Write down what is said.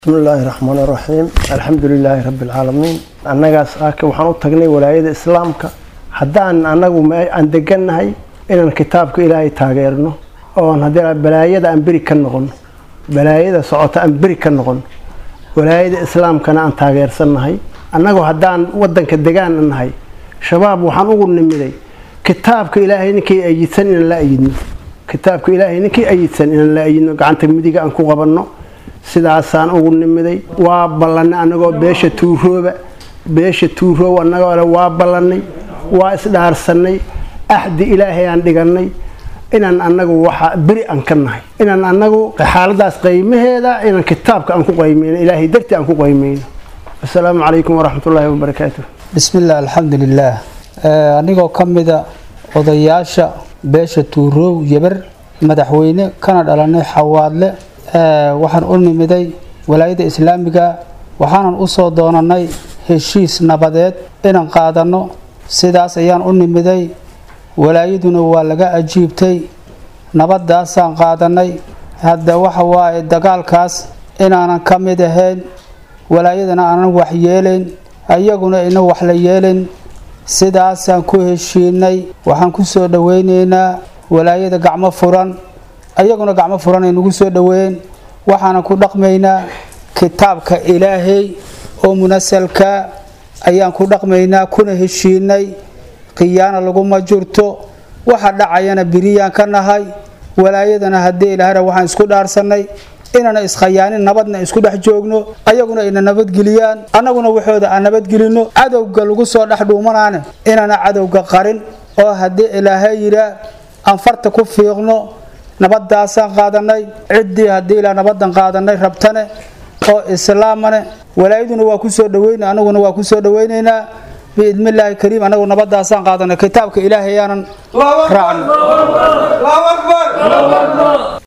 bismi illaahi raxmaani raxiim alxamdu lilaahi rabbi alcaalamiin annagaas aaka waxaan u tagnay walaayada islaamka haddaan annagu aan degannahay inaan kitaabka ilaahay taageerno oon haddii balaayada aan beri ka noqono balaayada socota aan beri ka noqono walaayada islaamkana aan taageersannahay annagu haddaan wadanka degaan nahay shabaab waxaan ugu nimiday kitaabka ilaahay ninkii ayidsan inaan la ayidno kitaabka ilaahay ninkii ayidsan inaan la ayidno gacanta midiga aan ku qabanno sidaasaan ugu nimiday waa ballanay annagoo beesha tuurooba beesha tuuroob annagoo le waa ballannay waa isdhaarsanay axdi ilaahay aan dhigannay inaan annagu waxa beri aan ka nahay inaan annagu xaaladaas qaymaheeda inaan kitaabka aan ku qaymayno ilaahay dartii aan ku qaymayno asalaamu calaykum waraxmatullaahi wabarakaatu bismillaah alxamdulilaah anigoo ka mida odayaasha beesha tuuroow yebar madaxweyne kana dhalanay xawaadle waxaan u nimiday walaayada islaamiga waxaanan usoo doonanay heshiis nabadeed inaan qaadanno sidaas ayaan u nimiday walaayaduna waa laga ajiibtay nabadaasaan qaadanay hadda waxa waaye dagaalkaas inaanan ka mid ahayn walaayadana aanan wax yeelayn ayaguna ina wax la yeelayn sidaasaan ku heshiinay waxaan ku soo dhoweyneynaa walaayada gacmo furan ayaguna gacmo furan ay nagu soo dhoweeyeen waxaanan ku dhaqmaynaa kitaabka ilaahay oo munasalka ayaan ku dhaqmaynaa kuna heshiinay khiyaana laguma jirto waxa dhacayana biriyaan ka nahay walaayadana haddii ilaahana waxaan isku dhaarsanay inaana iskhayaanin nabadna isku dhex joogno ayaguna ayna nabadgeliyaan annaguna waxooda aan nabadgelino cadowga lagu soo dhex dhuumanaane inaana cadowga qarin oo haddii ilaahay yidhaa aan farta ku fiiqno nabadaasaan qaadanay ciddii haddii ilaa nabadan qaadanay rabtane oo islaamane walaayaduna waa kusoo dhaweyna anaguna waa kusoo dhaweyneynaa biidnillaahi kariim anagu nabadaasaan qaadanay kitaabka ilaahay yaanan raacno